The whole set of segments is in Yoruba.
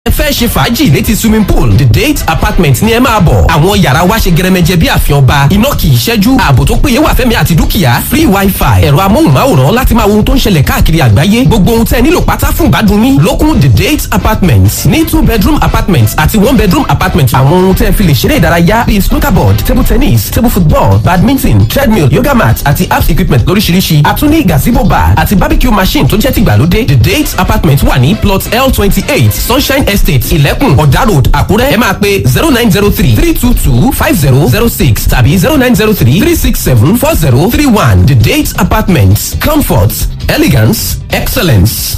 ẹ fẹ́ ṣe fàájì létí swimming pool the date apartment ni ẹ máa bọ̀ àwọn yàrá wa ṣe gẹrẹmẹjẹ bí àfihàn ọba iná kì í ṣẹ́jú ààbò tó péye wà fẹ́mi àti dúkìá free wifi ẹ̀rọ amóhùnmáwòrán láti máa wo ohun tó ń ṣẹlẹ̀ káàkiri àgbáyé gbogbo ohun tẹ́ ẹ nílò pátá fún ìgbádùn yín lókun the date apartment ní two bedroom apartment àti one bedroom apartment àwọn ohun tẹ́ ẹ fi lè ṣeré ìdárayá bíi snooker board table tennis table football badminton treadmill yoga mat àti apps equipment lóríṣiríṣi àtúní gazebo bar àti barbecue machine tó jẹ́ tìgbàlódé the date apartment wà ní plot l twenty eight sunshine estate ìlẹ́kùn ọ̀dà road àkúrẹ́ ẹ máa pe zero nine zero three three two two five zero zero six tàbí zero nine zero three three six seven four zero three one the date apartment comfort elegance excellence.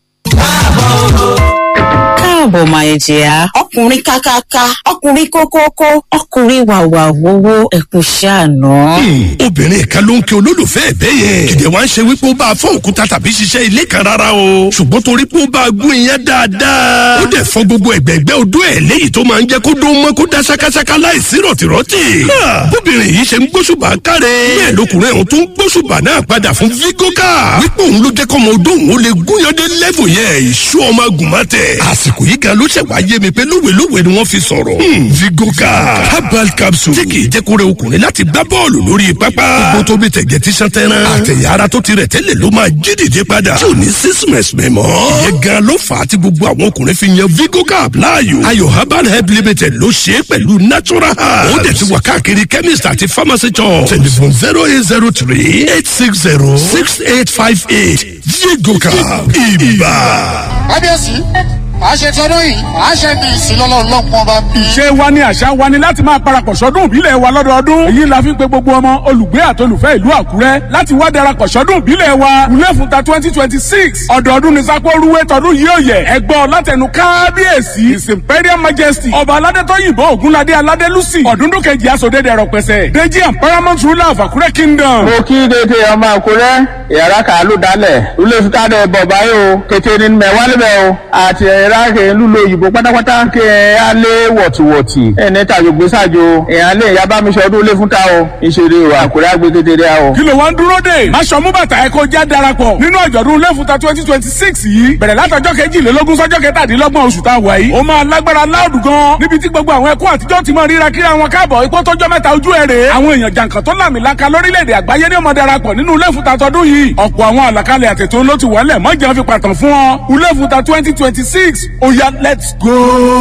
káàbọ̀ máa jẹ́ ọkùnrin kákáká ọkùnrin kókókó ọkùnrin wàwà wowó ẹ̀kú ṣàánú. obìnrin kan ló ń kí olólùfẹ́ ẹ̀ bẹ́ẹ̀ yẹn kìdẹ̀ wá ń ṣe wípé ó bá a fọ́ òkúta tàbí ṣiṣẹ́ ilé kan rárá o ṣùgbọ́n torí pé ó bá a gún iyán dáadáa ó dẹ̀ fọ́ gbogbo ẹ̀gbẹ́gbẹ́ odó ẹ̀ léyìí tó máa ń jẹ́ kó dó mọ́ kó dá ṣákáṣáká láìsí rọ̀tìrọ̀tì bóbìnrin yìí ṣe ń gbóṣùbà káre bẹ́ẹ̀ lọkùnrin ọ̀hún tó ń gbóṣùbà náà padà fún vigoka wípé òun ló jẹ́ kọ́mọ odó òun ó lè gúnyandé lẹ́fù yẹn ìṣú ọmọ agùnmọ́tẹ̀ àsìkò yìí gan ló ṣẹ̀ wá yé mi pé lówelówe ni wọ́n fi sọ̀rọ̀ vigoka herbal capsule tí kì í jẹ́ kó rẹ ọkùnrin láti gbá bọ́ọ̀lù lórí pápá gbogbo tó bí tẹ̀gẹ̀ tí sàn tẹ́ràn àtẹ̀yà ara tó ti rẹ̀ tẹ́lẹ̀ ló máa jí dìde padà tí ò ní sísìmẹ̀sì mẹ́mọ́ ìyẹn gan ló fà á tí gbogbo àwọn ọkùnrin fi yan vigoka láàyò ayọ̀ herbal help limited ló ṣe é pẹ̀lú natural herbs ó dẹ̀ ti wà káàkiri chemist àti pharmacy shop telephone zero eight zero three eight six zero six eight five eight vigoka ibà. kábíyèsí a ṣe tọdún yìí a ṣe ní ìsìnlọ́lọ́ lọ́pọ̀ bá bí. ṣé wa ni àṣà wa ni láti máa parapọ̀ sọ́dún ìbílẹ̀ wa lọ́dọọdún. èyí la fi ń pe gbogbo ọmọ olùgbé àtolùfẹ́ ìlú àkúrẹ́ láti wá darapọ̀ sọ́dún ìbílẹ̀ wa. wúlé fúnta twenty twenty six ọ̀dọọdún ní sápó rúwé tọdún yìí ò yẹ. ẹgbọ́ látẹnu kábíyèsí his imperial majesty ọba aládétọ́yìnbó ògúnládé aládé lucy ọ̀dúndún kejì asòdédé rọpẹsẹ deji and paramount ruler of àkúrẹ́ kingdom. mo kí dédé ọmọ àkúrẹ́ ìyàrá kàálù dálẹ̀ wúlé fúnta dẹ̀ bọ̀ báyìí o kété ní mẹ́wálébẹ̀ o àti ẹ̀rá kè ń lùlọ òyìnbó pátápátá kí ẹ á lé wọ̀tìwọ̀tì ẹ ní tàjò gbèsàjò èèyàn lè yá bá mi sọ ọdún lé fún ta o ìṣeré o àkùrẹ́ àgbẹ̀ kékeré a o. kí ló wá ń dúró dé. aṣọ mú bàtà ẹ kó já darapọ̀ nínú àjọ̀dún lẹ́fùtà twenty twenty six yìí bẹ̀rẹ̀ látọjọ́ kejìlélógún sọ́jọ́ kẹtàdínlọ́gbọ̀n oṣù tá a wà yìí. ó máa lágbára láòdù gan níbi tí gbogbo àwọn ẹkún àtijọ́ ti máa ríra kíra wọn káàbọ̀ ipò tọjọ́ mẹ́ta ojú ẹ̀ rèé. àwọn èèyàn jàǹkàn tó làmìlaka lórílẹ̀‐èdè àgbáyé ní ọmọ darapọ̀ nínú lẹ́fùtà tọdún yìí. ọ̀pọ̀ àwọn àlàkalẹ̀ àtètò ló ti wọlé mọ́jà fi pàtàn fún ọ. lẹ́fùtà twenty twenty six ó yá let's go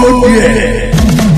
there.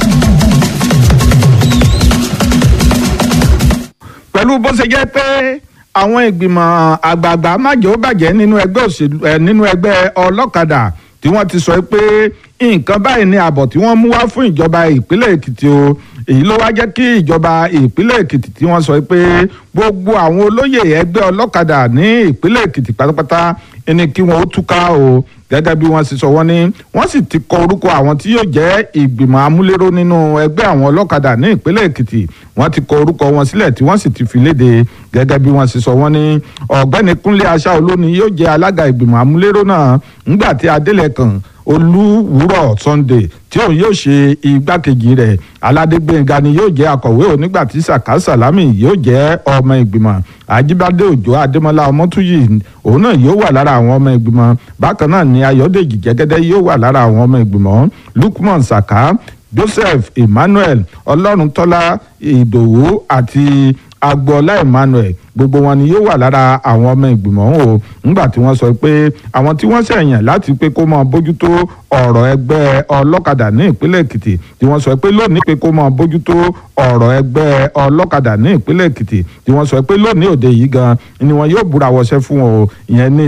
pẹ̀lú bó ṣe jẹ́ pé àwọn ìgbìmọ̀ àgbààgbà májò bàjẹ́ nínú ẹgbẹ́ òṣèlú ẹ̀ nínú ẹgbẹ́ ọlọ́kadà tí wọ́n ti sọ pé nǹkan báyìí ni àbọ̀ tí wọ́n mú wá fún ìjọba ìpínlẹ̀ èkìtì o èyí ló wá jẹ́ kí ìjọba ìpínlẹ̀ èkìtì tí wọ́n sọ pé gbogbo àwọn olóyè ẹgbẹ́ ọlọ́kadà ní ìpínlẹ̀ èkìtì pátápátá ẹni kí wọ́n ó túká o gẹ́gẹ́ bí wọ́n sì sọ wọ́n ní wọ́n sì ti kọ orúkọ àwọn tí yóò jẹ́ ìgbìmọ̀ amúléró nínú ẹgbẹ́ àwọn ọlọ́kadà ní ìpínlẹ̀ èkìtì wọ́n ti kọ orúkọ wọn sílẹ̀ tí wọ́n sì ti fi léde gẹ́gẹ́ bí wọ́n sì sọ wọ́n ní ọ̀gbẹ́ni kúnlé aṣáolú ni yóò jẹ́ alága ìgbìmọ̀ amúléró náà ńgbà tí adélẹ̀kàn olúwúrọ̀ sunday tí òun yóò ṣe igbákejì rẹ̀ aládégbénga ni yóò jẹ́ akọ̀wé onígbà tí saka salami yóò jẹ́ ọmọ ìgbìmọ̀ ajíbádé òjò adémọlá ọmọtúyì òun náà yóò wà lára àwọn ọmọ ìgbìmọ̀ bákan náà ni ayọ̀dèjì jẹ́gẹ́dẹ́ yóò wà lára àwọn ọmọ ìgbìmọ̀ lukman saka joseph emmanuel ọlọ́runtọ́lá ìdòwú àti agboola emmanuel gbogbo wọn ni yóò wà lára àwọn ọmọ ìgbìmọ̀ ọ̀hún o nígbà tí wọ́n sọ pé àwọn tí wọ́n ṣẹ̀yàn láti pé kó máa bójútó ọ̀rọ̀ ẹgbẹ́ ọlọ́kadà ní ìpínlẹ̀ èkìtì tí wọ́n sọ pé lónìí pé kó máa bójútó ọ̀rọ̀ ẹgbẹ́ ọlọ́kadà ní ìpínlẹ̀ èkìtì tí wọ́n sọ pé lónìí òde yìí gan ni wọn yóò búra wọṣẹ́ fún wọn o ìyẹn ní